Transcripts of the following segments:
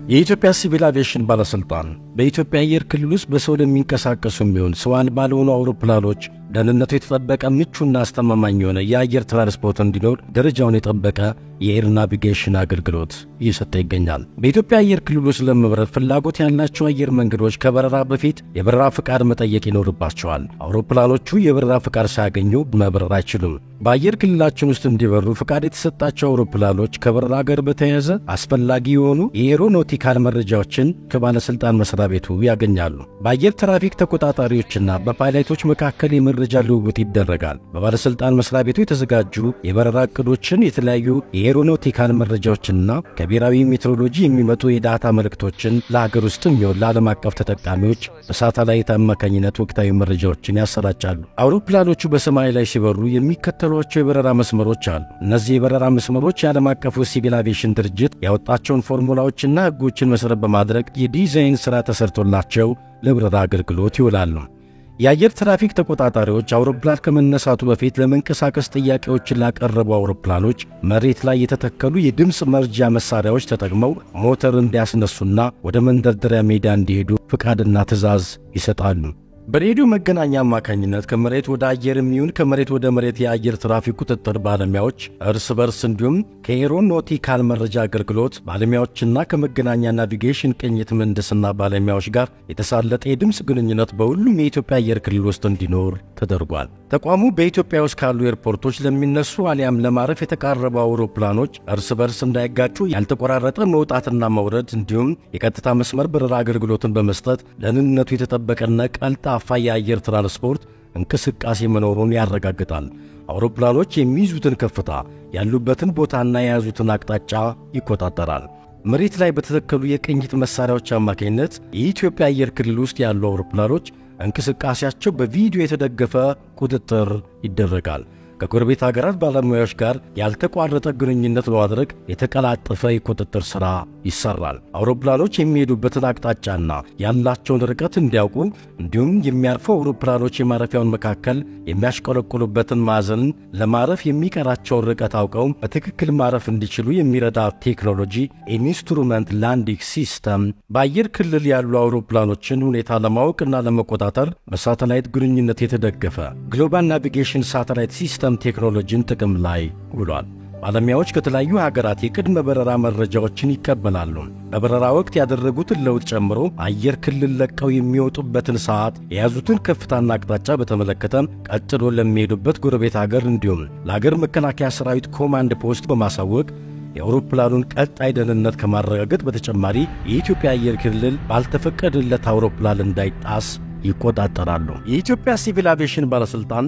የኢትዮጵያ ሲቪል አቪዬሽን ባለሥልጣን በኢትዮጵያ አየር ክልል ውስጥ በሰው ለሚንቀሳቀሱ የሚሆን ሰው አልባ ለሆኑ አውሮፕላኖች ደህንነቱ የተጠበቀ ምቹና አስተማማኝ የሆነ የአየር ትራንስፖርት እንዲኖር ደረጃውን የጠበቀ የኤር ናቪጌሽን አገልግሎት እየሰጠ ይገኛል። በኢትዮጵያ አየር ክልል ውስጥ ለመብረር ፍላጎት ያላቸው አየር መንገዶች ከበረራ በፊት የበረራ ፍቃድ መጠየቅ ይኖርባቸዋል። አውሮፕላኖቹ የበረራ ፍቃድ ሳያገኙ መብረር አይችሉም። በአየር ክልላችን ውስጥ እንዲበሩ ፍቃድ የተሰጣቸው አውሮፕላኖች ከበረራ ጋር በተያያዘ አስፈላጊ የሆኑ የኤሮኖቲካል መረጃዎችን ከባለሥልጣን መስሪያ ቤቱ ያገኛሉ። በአየር ትራፊክ ተቆጣጣሪዎችና በፓይለቶች መካከል የመረጃ ልውውጥ ይደረጋል። በባለሥልጣን መስሪያ ቤቱ የተዘጋጁ የበረራ ዕቅዶችን፣ የተለያዩ የኤሮኖቲካል መረጃዎችንና ከብሔራዊ ሜትሮሎጂ የሚመጡ የዳታ መልእክቶችን ለሀገር ውስጥም ይሁን ለዓለም አቀፍ ተጠቃሚዎች በሳተላይት አማካኝነት ወቅታዊ መረጃዎችን ያሰራጫሉ። አውሮፕላኖቹ በሰማይ ላይ ሲበሩ የሚከተሏቸው የበረራ መስመሮች አሉ። እነዚህ የበረራ መስመሮች የዓለም አቀፉ ሲቪል አቪዬሽን ድርጅት ያወጣቸውን ፎርሙላዎችና ሕጎችን መሠረት በማድረግ የዲዛይን ሥራ ተሰርቶላቸው ለበረራ አገልግሎት ይውላሉ። የአየር ትራፊክ ተቆጣጣሪዎች አውሮፕላን ከመነሳቱ በፊት ለመንቀሳቀስ ጥያቄዎችን ላቀረቡ አውሮፕላኖች መሬት ላይ የተተከሉ የድምፅ መርጃ መሳሪያዎች ተጠቅመው ሞተር እንዲያስነሱና ወደ መንደርደሪያ ሜዳ እንዲሄዱ ፍቃድና ትዕዛዝ ይሰጣሉ። በሬዲዮ መገናኛ አማካኝነት ከመሬት ወደ አየር የሚሆን ከመሬት ወደ መሬት የአየር ትራፊክ ቁጥጥር ባለሙያዎች እርስ በርስ እንዲሁም ከኤሮኖቲካል መረጃ አገልግሎት ባለሙያዎችና ከመገናኛ ናቪጌሽን ቅኝት ምህንድስና ባለሙያዎች ጋር የተሳለጠ የድምፅ ግንኙነት በሁሉም የኢትዮጵያ አየር ክልል ውስጥ እንዲኖር ተደርጓል። ተቋሙ በኢትዮጵያ ውስጥ ካሉ ኤርፖርቶች ለሚነሱ አሊያም ለማረፍ የተቃረቡ አውሮፕላኖች እርስ በርስ እንዳይጋጩ ያልተቆራረጠ መውጣትና መውረድ እንዲሁም የቀጥታ መስመር በረራ አገልግሎትን በመስጠት ደህንነቱ የተጠበቀና ቀልጣፋ የአየር ትራንስፖርት እንቅስቃሴ መኖሩን ያረጋግጣል። አውሮፕላኖች የሚይዙትን ከፍታ፣ ያሉበትን ቦታና የያዙትን አቅጣጫ ይቆጣጠራል። መሬት ላይ በተተከሉ የቅኝት መሣሪያዎች አማካኝነት የኢትዮጵያ አየር ክልል ውስጥ ያሉ አውሮፕላኖች እንቅስቃሴያቸው በቪዲዮ የተደገፈ ቁጥጥር ይደረጋል። ከጎረቤት ሀገራት ባለሙያዎች ጋር ያልተቋረጠ ግንኙነት በማድረግ የተቀላጠፈ የቁጥጥር ሥራ ይሰራል። አውሮፕላኖች የሚሄዱበትን አቅጣጫና ያላቸውን ርቀት እንዲያውቁ እንዲሁም የሚያርፉ አውሮፕላኖች የማረፊያውን መካከል የሚያሽቆለቁሉበትን ማዕዘን ለማረፍ የሚቀራቸውን ርቀት አውቀው በትክክል ማረፍ እንዲችሉ የሚረዳ ቴክኖሎጂ ኢንስትሩመንት ላንዲንግ ሲስተም በአየር ክልል ያሉ አውሮፕላኖችን ሁኔታ ለማወቅና ለመቆጣጠር በሳተላይት ግንኙነት የተደገፈ ግሎባል ናቪጌሽን ሳተላይት ሲስተም ቴክኖሎጂን ጥቅም ላይ ውሏል። ባለሙያዎች ከተለያዩ ሀገራት የቅድመ በረራ መረጃዎችን ይቀበላሉ። በበረራ ወቅት ያደረጉትን ለውጥ ጨምሮ አየር ክልል ለቀው የሚወጡበትን ሰዓት፣ የያዙትን ከፍታና አቅጣጫ በተመለከተ ቀጥሎ ለሚሄዱበት ጎረቤት ሀገር እንዲሁም ለሀገር መከላከያ ሰራዊት ኮማንድ ፖስት በማሳወቅ የአውሮፕላኑን ቀጣይ ደህንነት ከማረጋገጥ በተጨማሪ የኢትዮጵያ አየር ክልል ባልተፈቀደለት አውሮፕላን እንዳይጣስ ይቆጣጠራሉ። የኢትዮጵያ ሲቪል አቪዬሽን ባለሥልጣን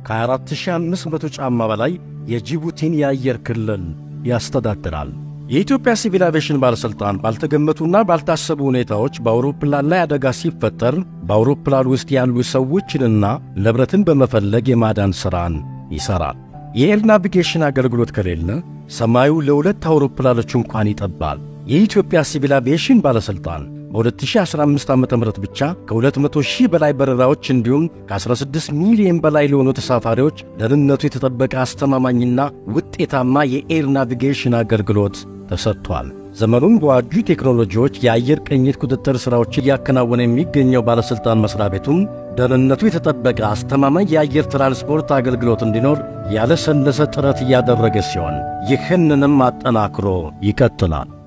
ከ4500 ጫማ በላይ የጅቡቲን የአየር ክልል ያስተዳድራል። የኢትዮጵያ ሲቪል አቪዬሽን ባለሥልጣን ባልተገመቱና ባልታሰቡ ሁኔታዎች በአውሮፕላን ላይ አደጋ ሲፈጠር በአውሮፕላን ውስጥ ያሉ ሰዎችንና ንብረትን በመፈለግ የማዳን ሥራን ይሠራል። የኤር ናቪጌሽን አገልግሎት ከሌለ ሰማዩ ለሁለት አውሮፕላኖች እንኳን ይጠባል። የኢትዮጵያ ሲቪል አቪዬሽን ባለሥልጣን በ2015 ዓ ም ብቻ ከ200 ሺህ በላይ በረራዎች እንዲሁም ከ16 ሚሊዮን በላይ ለሆኑ ተሳፋሪዎች ደህንነቱ የተጠበቀ አስተማማኝና ውጤታማ የኤር ናቪጌሽን አገልግሎት ተሰጥቷል። ዘመኑን በዋጁ ቴክኖሎጂዎች የአየር ቅኝት ቁጥጥር ሥራዎች እያከናወነ የሚገኘው ባለሥልጣን መሥሪያ ቤቱም ደህንነቱ የተጠበቀ አስተማማኝ የአየር ትራንስፖርት አገልግሎት እንዲኖር ያለሰለሰ ጥረት እያደረገ ሲሆን ይህንንም አጠናክሮ ይቀጥላል።